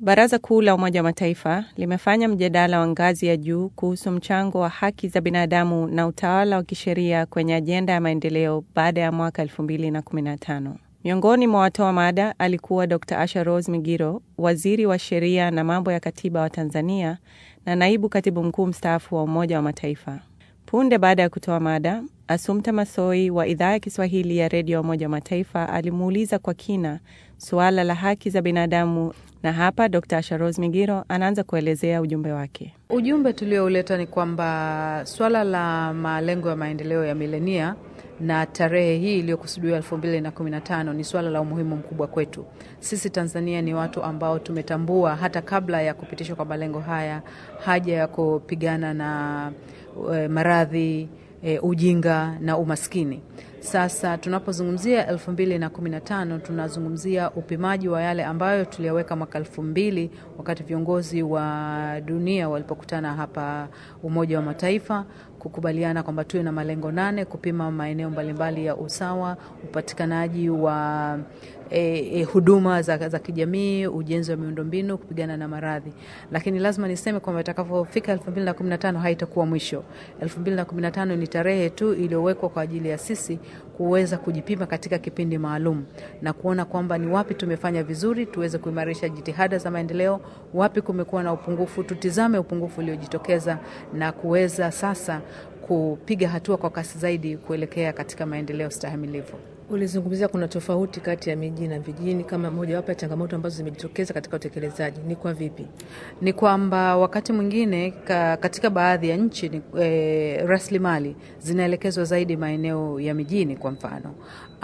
Baraza Kuu la Umoja wa Mataifa limefanya mjadala wa ngazi ya juu kuhusu mchango wa haki za binadamu na utawala wa kisheria kwenye ajenda ya maendeleo baada ya mwaka 2015. Miongoni mwa watoa mada alikuwa Dr. Asha Rose Migiro, waziri wa sheria na mambo ya katiba wa Tanzania na naibu katibu mkuu mstaafu wa Umoja wa Mataifa. Punde baada ya kutoa mada, Asumta Masoi wa idhaa ya Kiswahili ya redio ya Umoja wa Mataifa alimuuliza kwa kina suala la haki za binadamu, na hapa Dr. Asha Rose Migiro anaanza kuelezea ujumbe wake. Ujumbe tuliouleta ni kwamba swala la malengo ya maendeleo ya milenia na tarehe hii iliyokusudiwa elfu mbili na kumi na tano ni swala la umuhimu mkubwa kwetu sisi. Tanzania ni watu ambao tumetambua hata kabla ya kupitishwa kwa malengo haya haja ya kupigana na e, maradhi e, ujinga na umaskini. Sasa tunapozungumzia elfu mbili na kumi na tano tunazungumzia upimaji wa yale ambayo tuliyaweka mwaka elfu mbili wakati viongozi wa dunia walipokutana hapa Umoja wa Mataifa kukubaliana kwamba tuwe na malengo nane kupima maeneo mbalimbali ya usawa, upatikanaji wa e, e, huduma za, za kijamii, ujenzi wa miundombinu, kupigana na maradhi. Lakini lazima niseme kwamba itakapofika 2015 haitakuwa mwisho. 2015 ni tarehe tu iliyowekwa kwa ajili ya sisi kuweza kujipima katika kipindi maalum na kuona kwamba ni wapi tumefanya vizuri, tuweze kuimarisha jitihada za maendeleo, wapi kumekuwa na upungufu, tutizame upungufu uliojitokeza na kuweza sasa kupiga hatua kwa kasi zaidi kuelekea katika maendeleo stahimilivu. Ulizungumzia kuna tofauti kati ya miji na vijijini kama mojawapo ya changamoto ambazo zimejitokeza katika utekelezaji. Ni kwa vipi? Ni kwamba wakati mwingine ka, katika baadhi ya nchi ni, e, rasilimali zinaelekezwa zaidi maeneo ya mijini kwa mfano,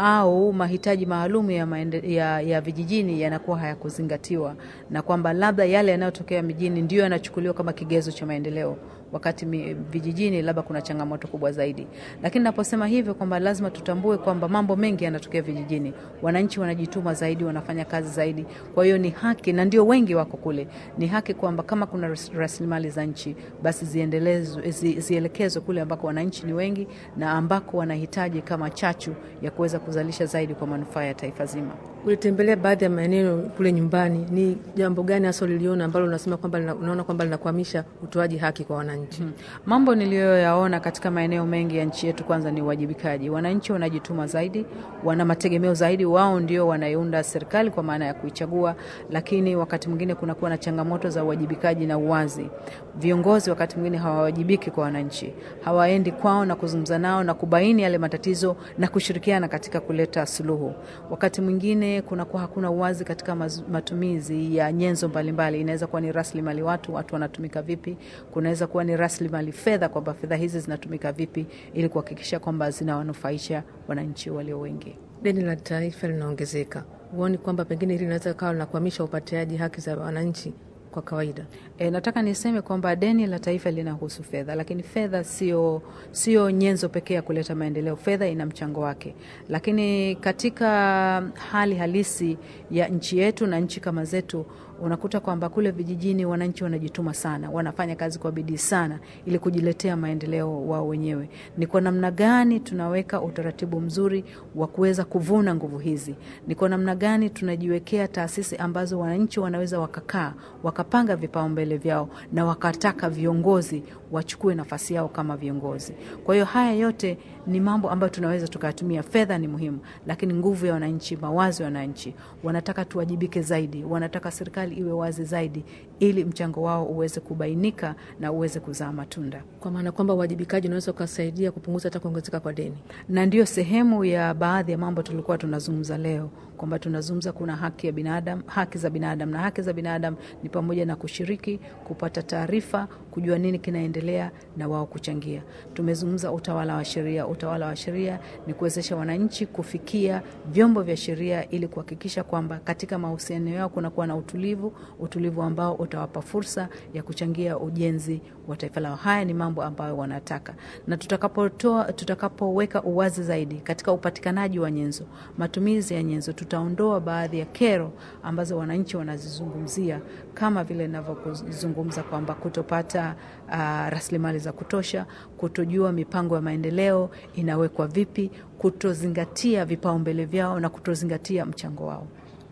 au mahitaji maalum ya, ya, ya vijijini yanakuwa hayakuzingatiwa, na kwamba labda yale yanayotokea mijini ndio yanachukuliwa kama kigezo cha maendeleo wakati vijijini labda kuna changamoto kubwa zaidi. Lakini naposema hivyo kwamba lazima tutambue kwamba mambo mengi yanatokea vijijini, wananchi wanajituma zaidi, wanafanya kazi zaidi. Kwa hiyo ni haki, na ndio wengi wako kule, ni haki kwamba kama kuna rasilimali za nchi basi ziendelezwe, zi, zielekezwe kule ambako wananchi ni wengi na ambako wanahitaji kama chachu ya kuweza kuzalisha zaidi kwa manufaa ya taifa zima. Ulitembelea baadhi ya maeneo kule nyumbani, ni jambo gani hasa uliliona ambalo unasema kwamba unaona kwamba linakwamisha utoaji haki kwa wananchi? Hmm. Mambo niliyoyaona katika maeneo mengi ya nchi yetu, kwanza ni uwajibikaji. Wananchi wanajituma zaidi, wana mategemeo zaidi, wao ndio wanaiunda serikali kwa maana ya kuichagua, lakini wakati mwingine kunakuwa na changamoto za uwajibikaji na uwazi. Viongozi wakati mwingine hawawajibiki kwa wananchi, hawaendi kwao na kuzungumza nao na kubaini yale matatizo na kushirikiana katika kuleta suluhu. Wakati mwingine kunakuwa hakuna uwazi katika matumizi ya nyenzo mbalimbali. Inaweza kuwa ni rasilimali watu, watu wanatumika vipi, kunaweza kuwa ni rasilimali fedha, kwamba fedha hizi zinatumika vipi ili kuhakikisha kwamba zinawanufaisha wananchi walio wengi. Deni la taifa linaongezeka, huoni kwamba pengine hili linaweza kawa linakwamisha upatiaji haki za wananchi kwa kawaida? E, nataka niseme kwamba deni la taifa linahusu fedha, lakini fedha sio sio nyenzo pekee ya kuleta maendeleo. Fedha ina mchango wake, lakini katika hali halisi ya nchi yetu na nchi kama zetu unakuta kwamba kule vijijini wananchi wanajituma sana, wanafanya kazi kwa bidii sana ili kujiletea maendeleo wao wenyewe. Ni kwa namna gani tunaweka utaratibu mzuri wa kuweza kuvuna nguvu hizi? Ni kwa namna gani tunajiwekea taasisi ambazo wananchi wanaweza wakakaa wakapanga vipaumbele vyao na wakataka viongozi wachukue nafasi yao kama viongozi. Kwa hiyo haya yote ni mambo ambayo tunaweza tukayatumia. Fedha ni muhimu, lakini nguvu ya wananchi, mawazo ya wananchi, wanataka tuwajibike zaidi, wanataka serikali iwe wazi zaidi, ili mchango wao uweze kubainika na uweze kuzaa matunda, kwa maana kwamba uwajibikaji unaweza ukasaidia kupunguza hata kuongezeka kwa deni, na ndiyo sehemu ya baadhi ya mambo tulikuwa tunazungumza leo kwamba tunazungumza kuna haki ya binadamu, haki za binadamu, na haki za binadamu ni pamoja na kushiriki, kupata taarifa, kujua nini kinaendelea na wao kuchangia. Tumezungumza utawala wa sheria. Utawala wa sheria ni kuwezesha wananchi kufikia vyombo vya sheria ili kuhakikisha kwamba katika mahusiano yao kunakuwa na utulivu, utulivu ambao utawapa fursa ya kuchangia ujenzi wa taifa lao. Haya ni mambo ambayo wanataka, na tutakapotoa tutakapoweka uwazi zaidi katika upatikanaji wa nyenzo, matumizi ya nyenzo, tutaondoa baadhi ya kero ambazo wananchi wanazizungumzia kama vile ninavyozungumza kwamba kutopata uh, rasilimali za kutosha, kutojua mipango ya maendeleo inawekwa vipi, kutozingatia vipaumbele vyao na kutozingatia mchango wao.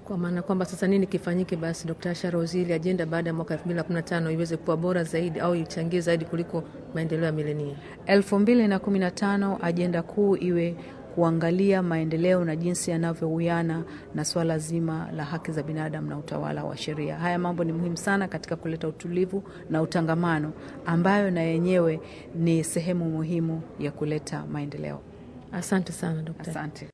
Kwa maana kwamba sasa nini kifanyike basi, Dkt. Asha Rose, ili ajenda baada ya mwaka 2015 iweze kuwa bora zaidi au ichangie zaidi kuliko maendeleo ya milenia? 2015 ajenda kuu iwe kuangalia maendeleo na jinsi yanavyowiana na swala zima la haki za binadamu na utawala wa sheria. Haya mambo ni muhimu sana katika kuleta utulivu na utangamano, ambayo na yenyewe ni sehemu muhimu ya kuleta maendeleo. Asante sana Dkt. Asante.